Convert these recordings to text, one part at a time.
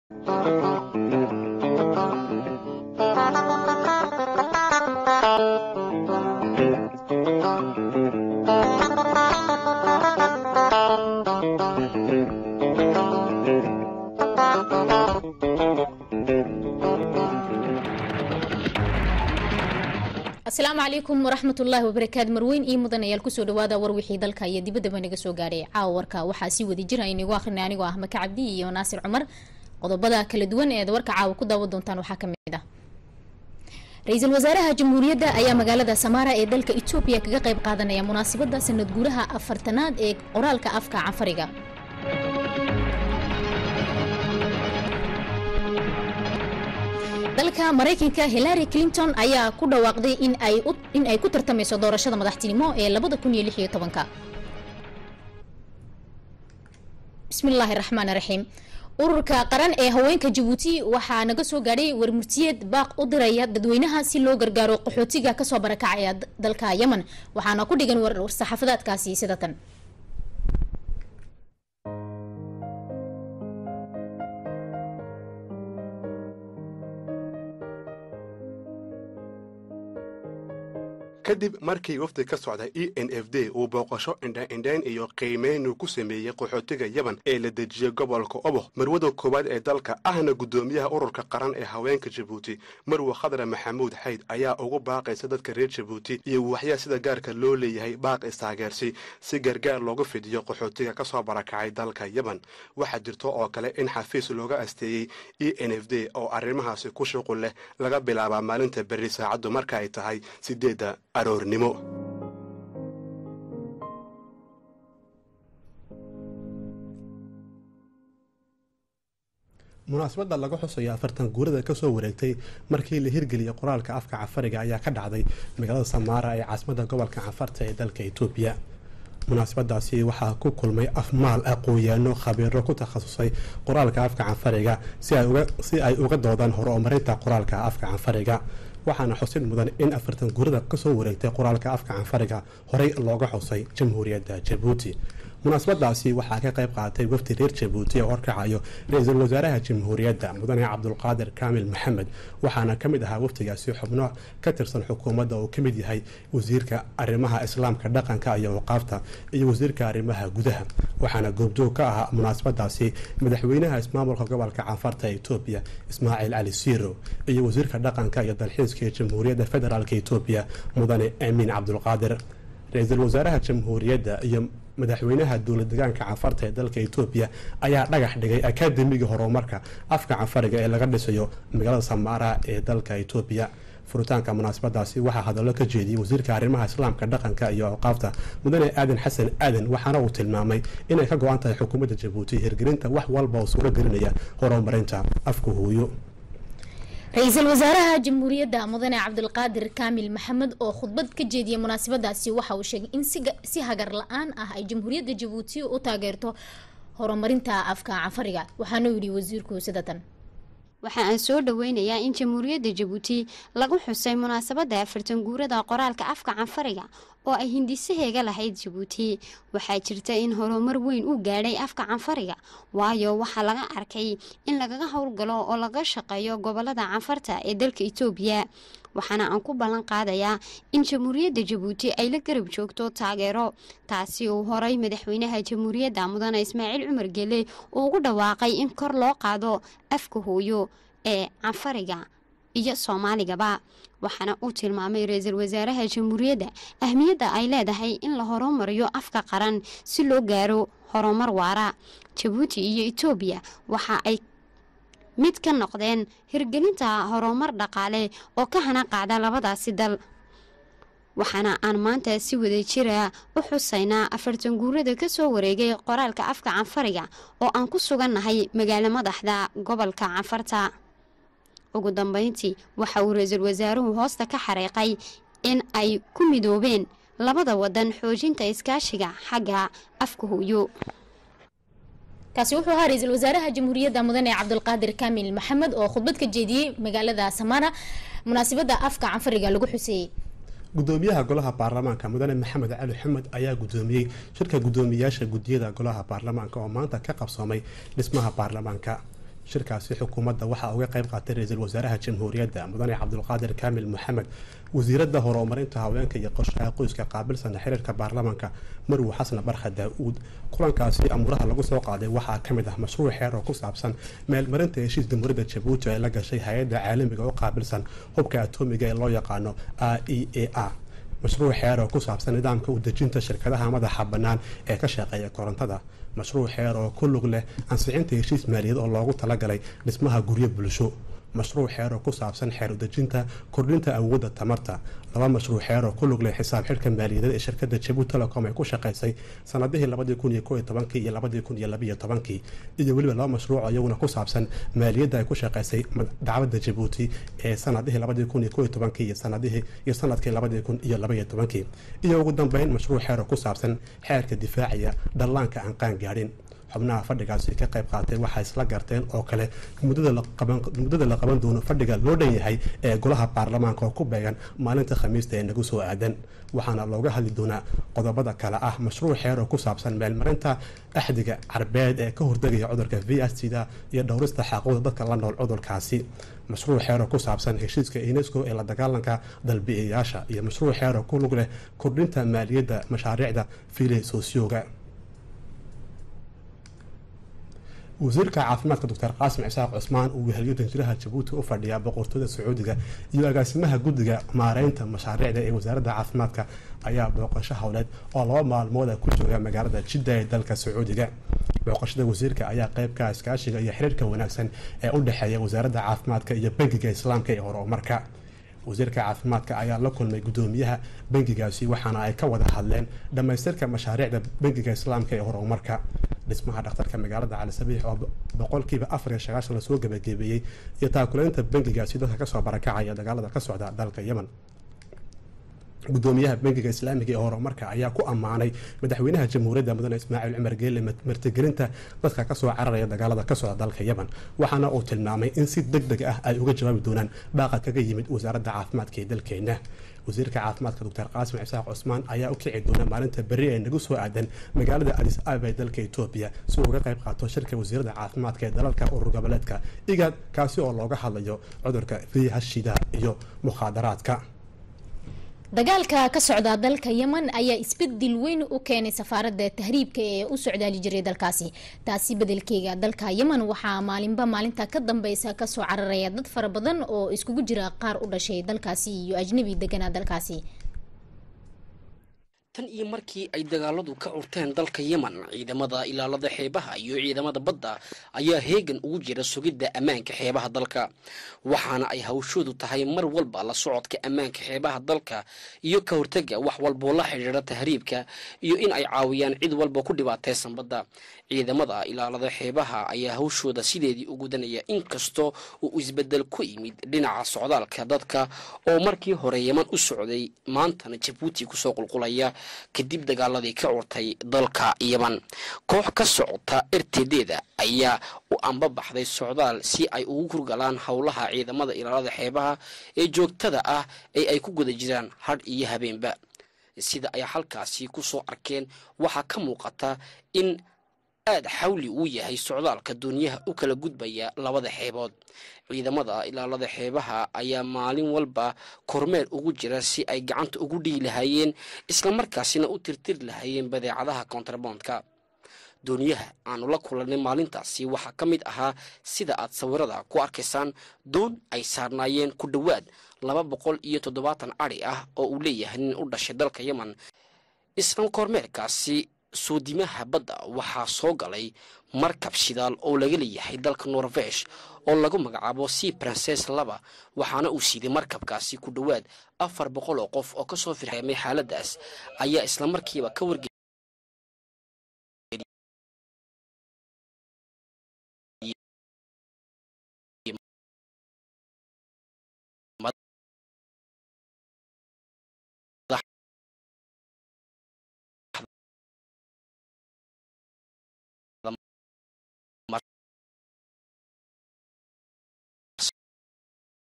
asalaamu calaykum waraxmat ullaahi wabarakaatu marweyn iyo mudanayaal kusoo dhawaada war wixii dalka iyo dibadaba naga soo gaadhay caawa warka waxaa sii wadi jira inagu akhrina anigoo ah maka cabdi iyo naasir cumar qodobada kala duwan eed warka caawa ku daawan doontaan waxaa kamid ah ra-iisul wasaaraha jamhuuriyadda ayaa magaalada samaara ee dalka etoobiya kaga qayb qaadanaya munaasabada sanad guuraha afartanaad ee qoraalka afka canfariga dalka maraykanka hillary clinton ayaa ku dhawaaqday in ay ku tartamayso doorashada madaxtinimo ee labada kun iyo lix iyo tobanka bismillaahi raxmaan raxiim ururka qaran ee haweenka jabuuti waxaa naga soo gaadhay warmurtiyeed baaq u diraya dadweynaha si loo gargaaro qaxootiga kasoo barakacaya dalka yemen waxaana ku dhigan war-saxaafadaadkaasi sida tan kadib markii wafdi ka socda e n f d uu booqasho indhaindhayn iyo qiimeynu ku sameeyey qaxootiga yeban ee la dejiyey gobolka oboh marwada koowaad ee dalka ahna guddoomiyaha ururka qaran ee haweenka jabuuti marwe khadre maxamuud xayd ayaa ugu baaqaysa dadka reer jabuuti iyo waxyaa sida gaarka loo leeyahay baaq istaageersi si gargaar loogu fidiyo qaxootiga ka soo barakacay dalka yeban waxaa jirto oo kale in xafiis looga asteeyey e n f d oo arrimahaasi ku shuqul leh laga bilaabaa maalinta berri saacaddu marka ay tahay sideedda aroornimo munaasabadda laga xusayo afartan guurada kasoo wareegtay markii la hirgeliyay qoraalka afka cafariga ayaa ka dhacday magaalada samaara ee caasimadda gobolka cafarta ee dalka etoobiya munaasabadaasi waxaa ku kulmay afmaal aqoon-yaano khabiiro ku takhasusay qoraalka afka canfariga si ay uga doodaan horumarinta qoraalka afka canfariga waxaana xusid mudan in afartan gurada kasoo wareegtay qoraalka afka canfariga horey looga xusay jamhuuriyadda jabuuti munaasabadaasi waxaa ka qayb qaatay wafdi reer jabuuti oo horkacayo ra-iisul wasaaraha jamhuuriyadda mudane cabdulqaadir kaamil maxamed waxaana ka mid ahaa wafdigaasi xubno ka tirsan xukuumadda oo ka mid yahay wasiirka arrimaha islaamka dhaqanka iyo awqaafta iyo wasiirka arrimaha gudaha waxaana goobjoog ka ahaa munaasabadaasi madaxweynaha ismaamulka gobolka canfarta etoobiya ismaaciil cali siiro iyo wasiirka dhaqanka iyo dalxiiska ee jamhuuriyadda federaalk etoobiya mudane amiin cabdulqaadir ra-iisul wasaaraha jamhuuriyadda iyo madaxweynaha dowlad degaanka canfarta ee dalka etoobiya ayaa dhagax dhigay akaademiga horumarka afka canfariga ee laga dhisayo magaalada samaara ee dalka etoobiya furitaanka munaasabadaasi waxaa hadallo ka jeediyey wasiirka arrimaha islaamka dhaqanka iyo awqaafta mudane aadan xasan aadan waxaana uu tilmaamay inay ka go-an tahay xukuumadda jabuuti hirgelinta wax walba oo suuro gelinaya horumarinta afka hooyo ra-iisul wasaaraha jamhuuriyadda mudane cabdulqaadir kaamil maxamed oo khudbad ka jeediyay munaasabadaasi waxa uu sheegay in si hagar la-aan ah ay jamhuuriyadda jabuuti u taageerto horumarinta afka canfariga waxaana yidhi wasiirku sida tan waxa aan soo dhoweynayaa in jamhuuriyadda jabuuti lagu xusay munaasabadda afartan guurada qoraalka afka canfariga oo ay hindisaheega lahayd jabuuti waxaa jirta in horumar weyn uu gaadhay afka canfariga waayo waxaa laga arkay in lagaga howlgalo oo laga shaqeeyo gobolada canfarta ee dalka itoobiya waxaana aan ku ballan qaadayaa in jamhuuriyadda jabuuti ay la garab joogto taageero taasi uu horay madaxweynaha jamhuuriyadda mudane ismaaciil cumar gele uu ugu dhawaaqay in kor loo qaado afka hooyo ee canfariga iyo soomaaligaba waxaana uu tilmaamay ra-iisul wasaaraha jamhuuriyadda ahmiyadda ay leedahay in la horumariyo afka qaran si loo gaaro horumar waara jabuuti iyo etoobiya waxa ay mid ka noqdeen hirgelinta horumar dhaqaale oo ka hana qaada labadaasi dal waxaana aan maanta si wada jira u xusaynaa afartan guurada kasoo wareegay qoraalka afka canfariga oo aan ku sugannahay magaalo madaxda gobolka canfarta ugu dambeyntii waxa uu ra-iisul wasaaruhu hoosta ka xariiqay in ay ku midoobeen labada wadan xoojinta iskaashiga xagga afka hooyo kaasi wuxuu ahaa ra-iisul wasaaraha jamhuuriyadda mudane cabdulqaadir kaamil maxamed oo khudbad ka jeediyey magaalada samaara munaasabada afka canfariga lagu xuseeyey gudoomiyaha golaha baarlamaanka mudane maxamed cali xamed ayaa gudoomiyey shirka gudoomiyaasha gudiyada golaha baarlamaanka oo maanta ka qabsoomay dhismaha baarlamaanka shirkaasi xukuumadda waxaa uga qayb qaatay ra-iisul wasaaraha jamhuuriyadda mudane cabdulqaadir kaamil maxamed wasiiradda horumarinta haweenka iyo qorshaha qoyska qaabilsana xiriirka baarlamaanka marwo xasan barkha daa-uud kulankaasi amuuraha lagu soo qaaday waxaa ka mid ah mashruuc xeer oo ku saabsan meelmarinta heshiis jamhuuriyadda jabuuti ee la gashay hay-adda caalamiga oo qaabilsan hubka atoomiga ee loo yaqaano a e a a mashruuc xeer oo ku saabsan nidaamka u dejinta shirkadaha madaxa bannaan ee ka shaqeeya korontada mashruuc xeer oo ku lug leh ansixinta heshiis maaliyad oo loogu talagalay dhismaha guryo bulsho mashruuc xeer oo ku saabsan xeer udejinta kordhinta awoodda tamarta laba mashruuc xeer oo ku lug leh xisaab xidhka maaliyadeed ee shirkadda jabuuti telecom ay ku shaqaysay sanadihii labadii kun iyo koo iyo tobankii iyo labadii kun iyo labiyo tobankii iyo weliba laba mashruuc oo iyaguna ku saabsan maaliyadda ay ku shaqaysay dacwadda jabuuti ee sanadihii labadii kun iyo koo iyo tobankii iyo sanadihii iyo sanadkii labadii kun iyo labaiyo tobankii iyo ugu dambeyn mashruuc xeer oo ku saabsan xeerka difaaciya dhallaanka aan qaan gaadhin xubnaha fadhigaasi ka qayb qaatay waxay isla garteen oo kale muddada la qaban doono fadhiga loo dhan yahay ee golaha baarlamaanka oo ku beegan maalinta khamiista ee nagu soo aadan waxaana looga hadli doonaa qodobada kale ah mashruuc xeer oo ku saabsan meelmarinta axdiga carbeed ee ka hortegaya cudurka v s da iyo dhowrista xaquuqda dadka la nool cudurkaasi mashruuc xeer oo ku saabsan heshiiska unesco ee la dagaalanka dalbi'iyayaasha iyo mashruuc xeer oo ku lug leh kordhinta maaliyadda mashaariicda fili sosyoga wasiirka caafimaadka doctor qaasim cisaaq cusmaan uu weheliyo danjiraha jabuuti u fadhiya boqortooyada sacuudiga iyo agaasimaha guddiga maareynta mashaariicda ee wasaaradda caafimaadka ayaa booqasho howleed oo laba maalmooda ku jooga magaalada jidda ee dalka sacuudiga booqashada wasiirka ayaa qeybka iskaashiga iyo xiriirka wanaagsan ee u dhexeeya wasaaradda caafimaadka iyo bangiga islaamka ee horumarka wasiirka caafimaadka ayaa la kulmay guddoomiyaha bangigaasi waxaana ay ka wada hadleen dhammaystirka mashaariicda bangiga islaamka ee horumarka dhismaha dhakhtarka magaalada cali sabiix oo boqolkiiba afar iyo sagaashan lasoo gabagabeeyey iyo taakuleynta bangigaasi dadka kasoo barakacaya dagaalada ka socda dalka yemen gudoomiyaha bangiga islaamiga ee horumarka ayaa ku ammaanay madaxweynaha jamhuuriyadda mudane ismaaciil cumar geelle martigelinta dadka kasoo cararaya dagaalada ka socda dalka yemen waxaana uu tilmaamay in si deg deg ah ay uga jawaabi doonaan baaqa kaga yimid wasaaradda caafimaadka ee dalkeena wasiirka caafimaadka doctor qaasim cisaaq cusmaan ayaa u kici doona maalinta berri ee nagu soo aadan magaalada adis ababa ee dalka etoobiya si uu uga qayb qaato shirka wasiirada caafimaadka ee dalalka urur goboleedka igad kaasi oo looga hadlayo cudurka vihashida iyo mukhaadaraadka dagaalka ka socda dalka yemen ayaa isbedel weyn u keenay safaaradda tahriibka ee u socdaali jiray dalkaasi taasi bedelkeega dalka yemen waxaa maalinba maalinta ka dambeysa kasoo cararaya dad fara badan oo iskugu jira qaar u dhashay dalkaasi iyo ajnabi deganaa dalkaasi tan iyo markii ay dagaaladu ka curteen dalka yemen ciidamada ilaalada xeebaha iyo ciidamada badda ayaa heegan ugu jira sugidda ammaanka xeebaha dalka waxaana ay hawshoodu tahay mar walba la socodka ammaanka xeebaha dalka iyo ka hortega wax walboo la xidhiidha tahriibka iyo in ay caawiyaan cid walba ku dhibaataysan badda ciidamada ilaalada xeebaha ayaa hawshooda sideedii u gudanaya inkastoo uu isbedel ku yimid dhinaca socdaalka dadka oo markii hore yeman u socday maantana jabuuti kusoo qulqulaya kadib dagaaladii ka curtay dalka yeman koox ka socota ertedeeda ayaa u ambabaxday socdaal si ay ugu kurgalaan howlaha ciidamada ilaalada xeebaha ee joogtada ah ee ay ku guda jiraan hadh iyo habeenba sida ay halkaasi kusoo arkeen waxaa ka muuqata in aada xawli uu yahay socdaalka duuniyaha u kala gudbaya labada xeebood ciidamada ilaalada xeebaha ayaa maalin walba kormeer ugu jira si ay gacanta ugu dhigi lahaayeen islamarkaasina u tirtiri lahaayeen badeecadaha kontrabondka dooniyaha aanu la kulanay maalintaasi waxaa ka mid ahaa sida aad sawirada ku arkaysaan doon ay saarnaayeen ku dhowaad laba boqol iyo toddobaatan adhi ah oo uu leeyahay nin u dhashay dalka yemen isla kormeerkaasi soodimaha badda waxaa soo galay markab shidaal oo laga leeyahay dalka norvesh oo lagu magacaabo sea princes laba waxaana uu siiday markabkaasi ku dhowaad afar boqol oo qof oo kasoo firxeemay xaaladaas ayaa islamarkiiba ka warge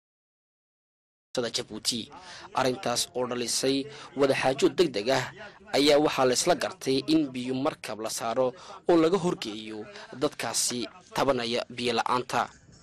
jabuuti arrintaas oo dhalisay wadaxaajood deg deg ah ayaa waxaa la isla gartay in biyo markab la saaro oo laga horgeeyo dadkaasi tabanaya biyo la-aanta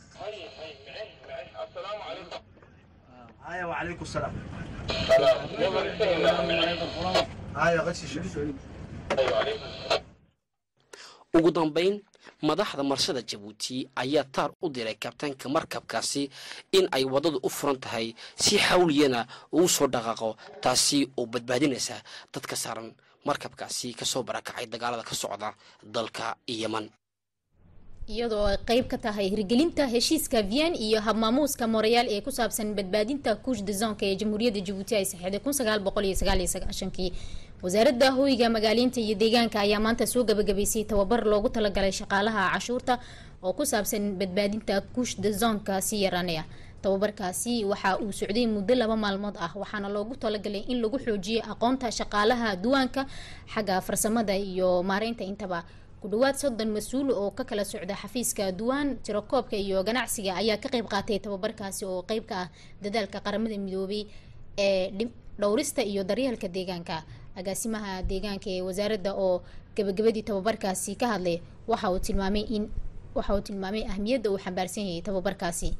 ugu dambayn madaxda marshada jabuuti ayaa taar u diray kabtaanka markabkaasi in ay waddadu u furan tahay si xawliyana ugu soo dhaqaaqo taasi oo badbaadinaysa dadka saaran markabkaasi kasoo barakacay dagaalada ka socda dalka yeman iyadoo ay qeyb ka tahay hirgelinta heshiiska vian iyo habmaamuuska morayaal ee ku saabsan badbaadinta kuush dezonka ee jamhuuriyadda jabuuti ay saxeexday kun sagaal boqol iyo sagaal iyo sagaashankii wasaaradda hoyga magaaleynta iyo deegaanka ayaa maanta soo gabagabaysay tababar loogu talagalay shaqaalaha cashuurta oo ku saabsan badbaadinta kuush dezonka si yaraanaya tababarkaasi waxa uu socday muddo laba maalmood ah waxaana loogu talagalay in lagu xoojiyo aqoonta shaqaalaha duwaanka xagga farsamada iyo maareynta intaba ku dhawaad soddon mas-uul oo ka kala socda xafiiska duwaan tirakoobka iyo ganacsiga ayaa ka qeyb qaatay tababarkaasi oo qeyb ka ah dadaalka qaramada midoobay ee dhowrista iyo daryeelka deegaanka agaasimaha deegaanka ee wasaaradda oo gabagabadii tababarkaasi ka hadlay waxa uu tilmaamay in waxa uu tilmaamay ahmiyadda uu xambaarsan yahay tababarkaasi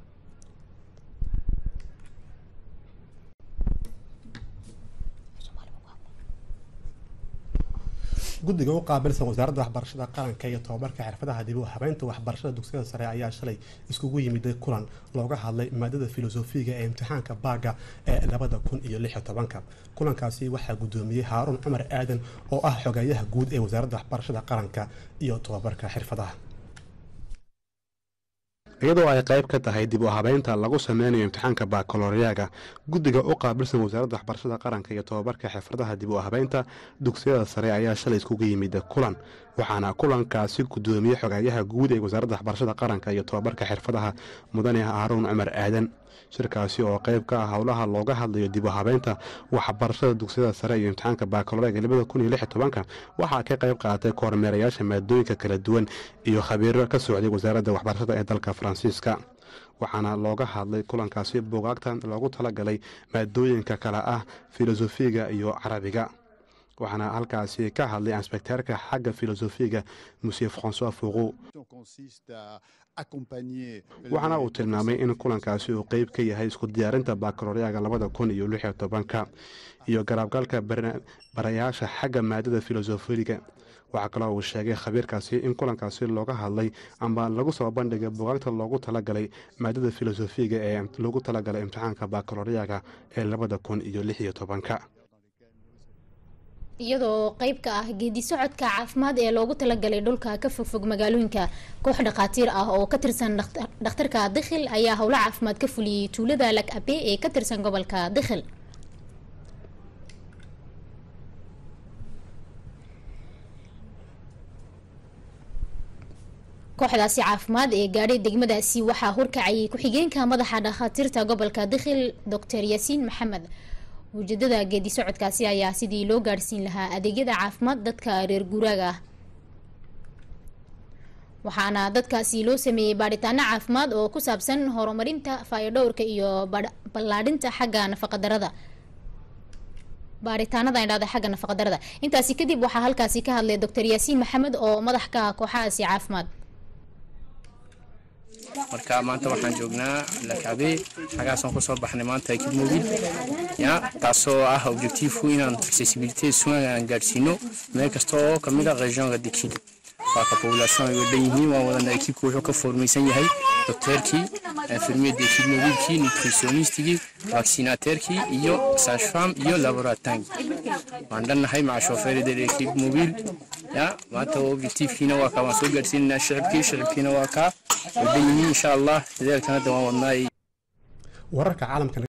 guddiga u qaabilsan wasaaradda waxbarashada qaranka iyo tobabarka xirfadaha dib u habeynta waxbarashada dugsiyada sare ayaa shalay iskugu yimiday kulan looga hadlay maadada filosofiga ee imtixaanka baaga ee labada kun iyo lix iyo tobanka kulankaasi waxaa guddoomiyey haaruun cumar aadan oo ah xogeeyaha guud ee wasaaradda waxbarashada qaranka iyo tobabarka xirfadaha iyadoo ay qayb ka tahay dib u habeynta lagu sameynayo imtixaanka baakalooriyaaga guddiga u qaabilsan wasaaradda waxbarashada qaranka iyo tobabarka xirfadaha dib u habeynta dugsiyada sare ayaa shalay iskugu yimid kulan waxaana kulankaasi guddoomiyey xogeeyaha guud ee wasaaradda waxbarashada qaranka iyo tobabarka xirfadaha mudane haaruun cumar aadan shirkaasi oo qayb ka ah howlaha looga hadlayo dib u habeynta waxbarashada dugsiyada sare iyo imtixaanka baakalooriyaaga labada kun iyo lix iyo tobanka waxaa ka qayb qaatay kormeerayaasha maadooyinka kala duwan iyo khabiiro ka socday wasaaradda waxbarashada ee dalka faransiiska waxaana looga hadlay kulankaasi buugaagtan loogu talagalay maadooyinka kale ah filosofiga iyo carabiga waxaana halkaasi ka hadlay insbekteerka xagga filosofiga monsieur francois foqo waxaana uu tilmaamay in kulankaasi uu qeyb ka yahay isku diyaarinta baakalooriyaaga labada kun iyo lix iyo tobanka iyo garaabgalka barayaasha xagga maadada filosofiga waxaa kaloo uu sheegay khabiirkaasi in kulankaasi looga hadlay amba lagu soo bandhigay bugaagta loogu talagalay maadada filosofiga ee loogu talagalay imtixaanka baakalooriyaaga ee labada kun iyo lix iyo tobanka iyadoo qeyb ka ah geedi socodka caafimaad ee loogu talagalay dhulka ka fogfog magaalooyinka koox dhakhaatiir ah oo ka tirsan dhakhtarka dikhil ayaa howlo caafimaad ka fuliyey tuulada lag abe ee ka tirsan gobolka dikhil kooxdaasi caafimaad ee gaadhay degmadaasi waxaa horkacayay ku-xigeenka madaxa dhakhaatiirta gobolka dikhil doctor yaasiin maxamed ujeedada geedi socodkaasi ayaa sidii loo gaadhsiin lahaa adeegyada caafimaad dadka reer guuraaga ah waxaana dadkaasi loo sameeyey baadhitaano caafimaad oo ku saabsan horumarinta faayodhowrka iyo ballaadhinta xagga nafaqadarada baaritaanada indhahda xagga nafaqadarada intaasi kadib waxaa halkaasi ka hadlay doctor yaasiin maxamed oo madax ka ah kooxahaasi caafimaad marka maanta waxaan joognaa lakabe xagaasaan kusoo baxnay maanta ekib mobil ya taasoo ah objectiifku inaan accessibility sugan aan gaadhsiino meel kasta oo kamid a regionka dikil waaka population ay wadhan yihiin waan wadana ekibku wuxuu ka foormaysan yahay docteerkii infirmiyada ekib mobilkii nutritionistigii vaccinateerkii iyo sashfam iyo laboratangi waan dhannahay maca shoofeerida ekib mobil ya maanta objectiifkiina waa kaa waan soo gaadhsiinanaa shicibkii shicibkiina waa kaa wadhan yihiin insha allah dadaalkan hadda waan wadnaa wararka caalamka